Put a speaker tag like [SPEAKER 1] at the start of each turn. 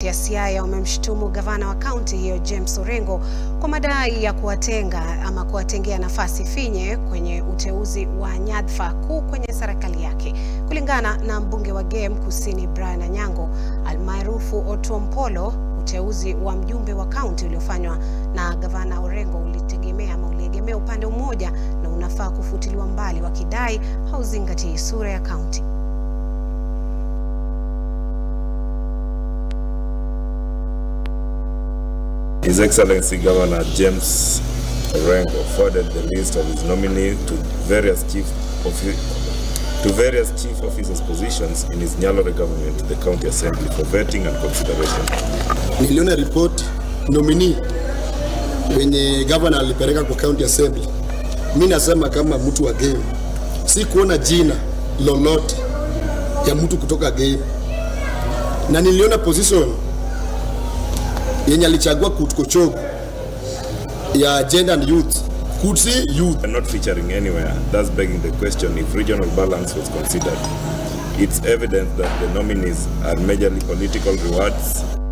[SPEAKER 1] ya Siaya wamemshutumu gavana wa kaunti hiyo James Orengo kwa madai ya kuwatenga ama kuwatengea nafasi finye kwenye uteuzi wa nyadhifa kuu kwenye serikali yake. Kulingana na mbunge wa Game Kusini Brian Anyango almaarufu Otuompolo, uteuzi wa mjumbe wa kaunti uliofanywa na gavana Orengo ulitegemea ama uliegemea upande mmoja na unafaa kufutiliwa mbali, wakidai hauzingatii sura ya kaunti.
[SPEAKER 2] His Excellency Governor James Orengo forwarded the list of his nominees to various chief offi- to various chief officers positions in his Nyalore government to the county assembly for vetting and consideration.
[SPEAKER 3] Niliona report nominee wenye governor alipeleka kwa county assembly. Mi nasema kama mtu wa game, si kuona jina lolote ya mtu kutoka game, na niliona position yenye alichagua Kutkochogo ya gender and youth, Kutsi youth
[SPEAKER 2] And not featuring anywhere, thus begging the question if regional balance was considered. It's evident that the nominees are majorly political rewards